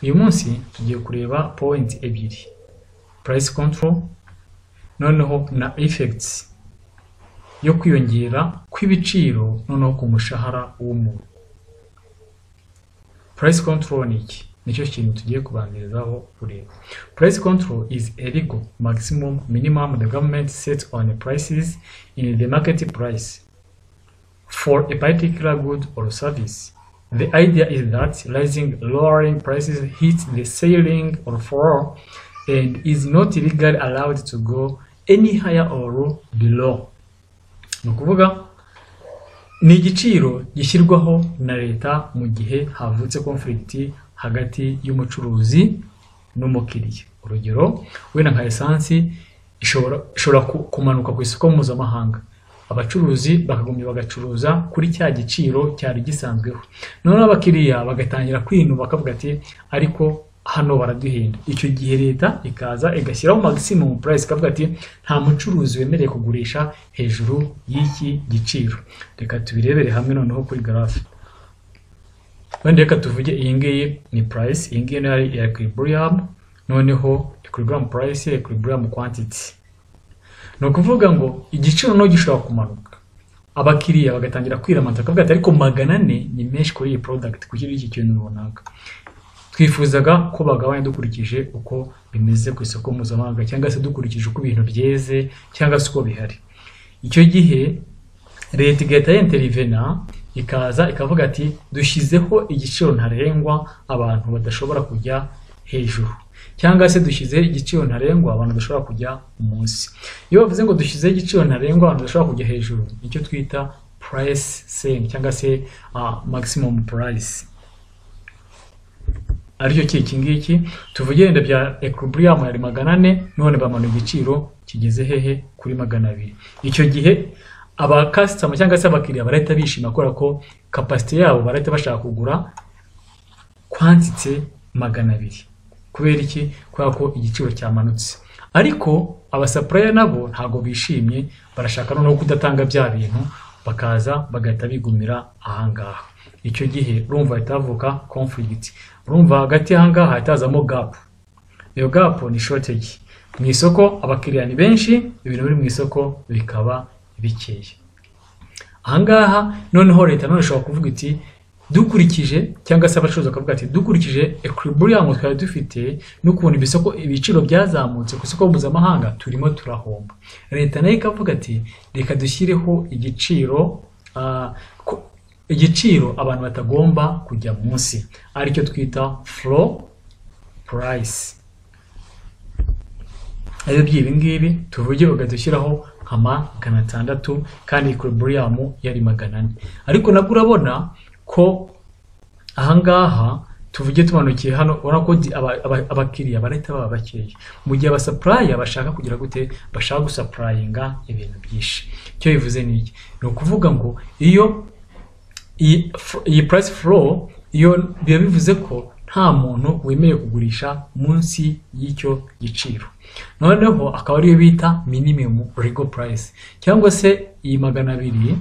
uyu munsi tugiye kureba point ebyiri price control noneho na effects yo kwiyongera kw'ibiciro noneho ku mushahara w'umuntu price control ni iki nicyo kintu tugiye kubanzirizaho kureba price control is a legal maximum minimum the government sets on the prices in the market price for a particular good or service The idea is that rising lowering prices hits the ceiling or floor and is not legally allowed to go any higher or below. Ni ukuvuga ni igiciro gishyirwaho na leta mu gihe havutse conflict hagati y'umucuruzi n'umukiriya. Urugero wenda nka esansi ishobora kumanuka ku isoko mpuzamahanga abacuruzi bakagombye bagacuruza kuri cya giciro cyari gisanzweho noneho abakiriya bagatangira kwinuba bakavuga ati ariko hano baraduhenda icyo gihe leta ikaza igashyiraho maximum price ikavuga ati nta mucuruzi wemerewe kugurisha hejuru y'iki giciro reka tubirebere hamwe noneho kuri garafe wenda reka tuvuge iyi ngiyi ni price iyi ngiyi ni equilibrium noneho equilibrium price equilibrium quantity ni ukuvuga ngo igiciro no gishobora kumanuka abakiriya bagatangira kwiramata bakavuga ati ariko magana ane ni menshi kuri iyi product ku kindi kintu runaka twifuzaga ko bagabanya dukurikije uko bimeze ku isoko mpuzamahanga cyangwa se dukurikije uko ibintu byeze cyangwa se uko bihari icyo gihe leta igahita yenterivena ikaza ikavuga ati dushyizeho igiciro ntarengwa abantu badashobora kujya hejuru cyangwa se dushyizeho igiciro ntarengwa abantu bashobora kujya munsi iyo bavuze ngo dushyizeho igiciro ntarengwa abantu bashobora kujya hejuru nicyo twita price sen cyangwa se maximum price aricyo ki iki ngiki tuvuge wenda bya equilibrium yari magana ane none bamanuye igiciro kigeze hehe kuri magana abiri icyo gihe abakasitama cyangwa se abakiriya barahita bishima kubera ko kapasite yabo barahita bashaka kugura kwantite magana abiri kubera iki kubera ko igiciro cyamanutse ariko abasapuraya nabo ntabwo bishimye barashaka noneho kudatanga bya bintu bakaza bagahita bigumira ahangaha icyo gihe urumva hahita havuka conflict urumva hagati y'ahangaha hatazamo gap iyo gap ni shortage mu isoko abakiriya ni benshi ibintu biri mu isoko bikaba bikeye ahangaha noneho leta none ishobora kuvuga iti dukurikije cyangwa se abacuruzi bakavuga ati dukurikije equilibrium twari dufite n'ukuntu ibisoko ibiciro byazamutse ku isoko mpuzamahanga turimo turahomba leta nayo ikavuga ati reka dushyireho igiciro igiciro abantu batagomba kujya munsi aricyo twita floor price ari by'ibi ngibi tuvuge bakadushyiraho nka magana atandatu kandi equilibrium yari magana ane ariko nabwo urabona ko ahangaha tuvuge tumanukiye hano urabona ko abakiriya barahita baba bakeya mu gihe abasapuraya bashaka kugira gute bashaka gusapurayinga ibintu byinshi icyo bivuze ni iki ni ukuvuga ngo iyo iyi purayisi furo iyo biba bivuze ko nta muntu wemerewe kugurisha munsi y'icyo giciro noneho akaba ariyo bita minimumu rego purayisi cyangwa se iyi magana abiri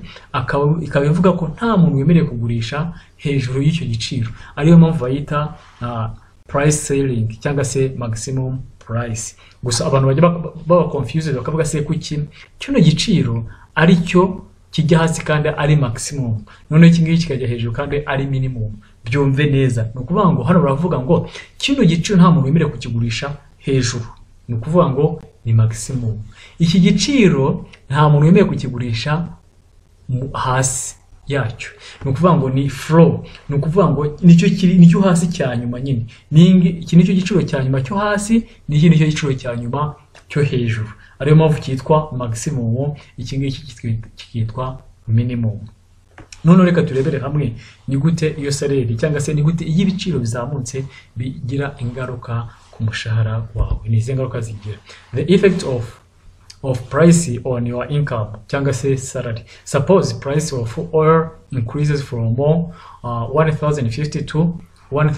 ikaba ivuga ko nta muntu wemerewe kugurisha hejuru y'icyo giciro ariyo mpamvu bayita purayisi seyiringi cyangwa se magisimumu purayisi gusa abantu bajya baba konfiyuze bakavuga se kuki kino giciro aricyo kijya hasi kandi ari magisimumu noneho iki ngiki kikajya hejuru kandi ari minimumu byumve neza ni ukuvuga ngo hano baravuga ngo kino giciro nta muntu wemerewe kukigurisha hejuru ni ukuvuga ngo ni magisimumu iki giciro nta muntu wemerewe kukigurisha hasi yacyo ni ukuvuga ngo ni furo ni ukuvuga ngo nicyo kiri nicyo hasi cya nyuma nyine iki nicyo giciro cya nyuma cyo hasi n'iki nicyo giciro cya nyuma cyo hejuru ariyo mpamvu cyitwa magisimumu iki ngiki kikitwa minimumu noneho reka turebere hamwe ni gute iyo sareri cyangwa se ni gute iyo ibiciro bizamutse bigira ingaruka ku mushahara wawe ni izi ngaruka zigira the effect of of price on your income cyangwa se salary suppose price of oil increases from more uh, 1050 to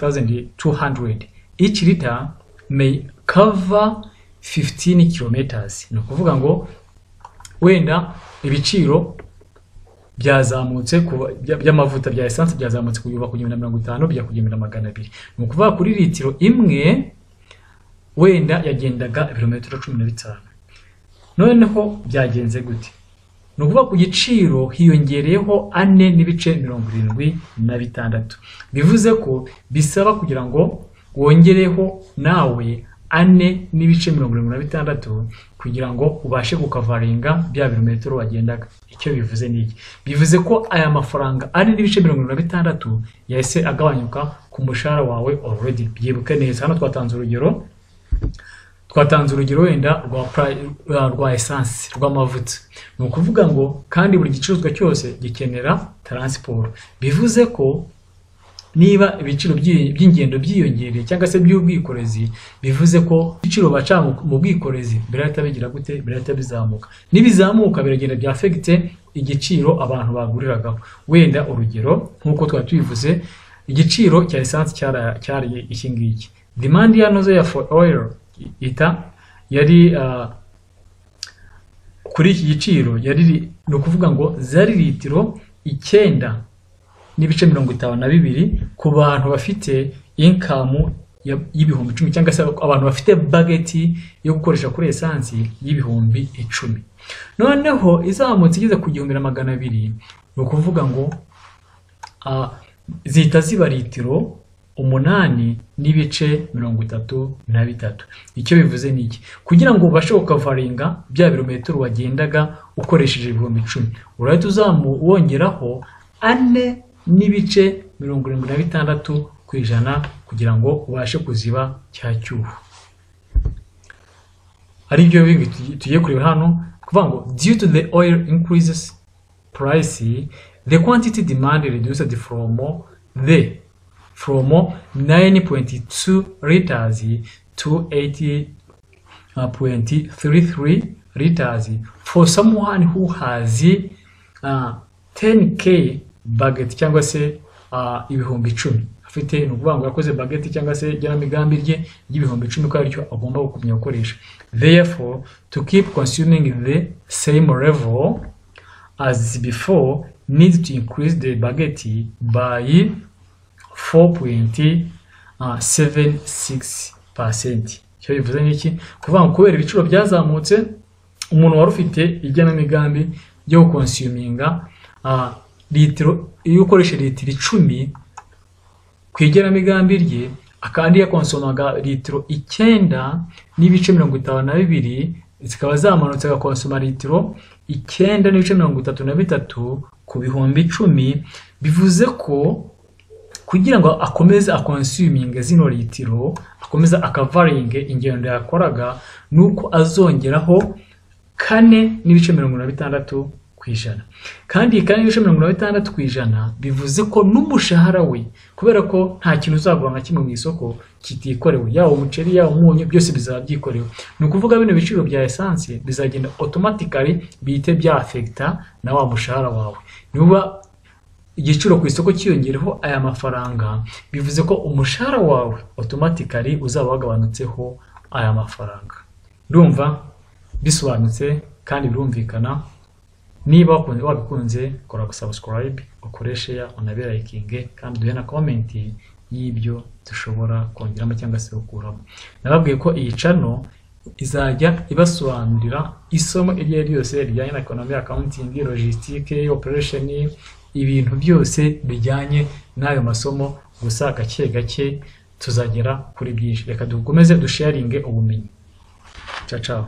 1200 each liter may cover 15 kilometers ni ukuvuga ngo wenda ibiciro byazamutse ku- bya- by'amavuta bya esanse byazamutse kuva ku gihumbi na mirongo itanu bijya ku gihumbi na magana abiri ni ukuvuga kuri litiro imwe wenda yagendaga ibirometero cumi na bitanu noneho byagenze gute ni ukuvuga ku giciro hiyongereyeho ane n'ibice mirongo irindwi na bitandatu bivuze ko bisaba kugira ngo wongereho nawe ane n'ibice mirongo irindwi na bitandatu kugira ngo ubashe gukavaringa bya birometero wagendaga icyo bivuze ni iki bivuze ko aya mafaranga ane n'ibice mirongo irindwi na bitandatu yahise agabanyuka ku mushahara wawe already byibuke neza hano twatanze urugero twatanze urugero wenda rwa pra- rwa- rwa esanse rw'amavuta ni ukuvuga ngo kandi buri gicuruzwa cyose gikenera taransiporo bivuze ko niba ibiciro by'i- by'ingendo byiyongereye cyangwa se by'ubwikorezi bivuze ko ibiciro baca mu- mu bwikorezi birahita bigira gute birahita bizamuka n'ibizamuka biragenda byafegite igiciro abantu baguriragaho wenda urugero nk'uko twari tubivuze igiciro cya esanse cyara- cyari iki ngiki demand yanoze ya for oil ita yari ah, kuri iki giciro yari ni ukuvuga ngo zari litiro icyenda n'ibice mirongo itanu na bibiri ku bantu bafite inkamu ya- y'ibihumbi icumi cyangwa se abantu bafite bageti yo gukoresha kuri esansi y'ibihumbi icumi noneho izamutse igeze ku gihumbi na magana abiri ni ukuvuga ngo ah, zihita ziba litiro umunani n'ibice mirongo itatu na bitatu icyo bivuze ni iki kugira ngo ubashe gukavaringa bya birometero wagendaga ukoresheje ibihumbi icumi urahita uzamwongeraho ane n'ibice mirongo irindwi na bitandatu ku ijana kugira ngo ubashe kuziba cya cyuho ari byo bindi tugi- tugiye kureba hano kuvuga ngo due to the oil increases price the quantity demand reduced from the from 9.2 liters to 80 uh, 0.33 liters for someone who has uh, 10k baget cyangwa se uh, ibihumbi icumi afite ni ukuvuga ngo yakoze bageti cyangwa se igenamigambi rye ry'ibihumbi icumi ko aricyo agomba kumenya gukoresha therefore to keep consuming the same level as before needs to increase the baget by 4.76%. Icyo bivuze ni iki? Kuvuga ngo kubera ibiciro byazamutse, umuntu wari ufite igenamigambi ryo konsuminga ah, litiro iyo ukoresha litiro icumi ku igenamigambi rye kandi yakonsomaga litiro icyenda n'ibice mirongo itanu na bibiri zikaba zamanutse agakonsoma litiro icyenda n'ibice mirongo itatu na bitatu ku bihumbi icumi bivuze ko kugira ngo akomeze akonsuminge zino litiro akomeza akavaringe ingendo yakoraga ni uko azongeraho kane n'ibice mirongo inani na bitandatu ku ijana kandi iyi kane n'ibice mirongo inani na bitandatu ku ijana bivuze ko n'umushahara we kubera ko nta kintu uzagura na kimwe mu isoko kitikorewe yaba umuceri yaba umunyu byose bizaba byikorewe ni ukuvuga bino biciro bya esanse bizagenda otomatikari bihite byafekita na wa mushahara wawe niba igiciro ku isoko cyiyongereho aya mafaranga bivuze ko umushahara wawe otomatikari uzaba wagabanutseho aya mafaranga urumva bisobanutse kandi birumvikana niba wakunze wabikunze kora gusubscribe ukore share unabe likinge kandi duhe na comment y'ibyo dushobora kongeramo cyangwa se gukuramo nababwiye ko iyi channel izajya ibasobanurira isomo iryo ari ryo ryose rijyanye na ekonomi accounting logistique operation ibintu byose bijyanye n'ayo masomo gusa gake gake tuzagera kuri byinshi reka dukomeze dusharinge ubumenyi ciao ciao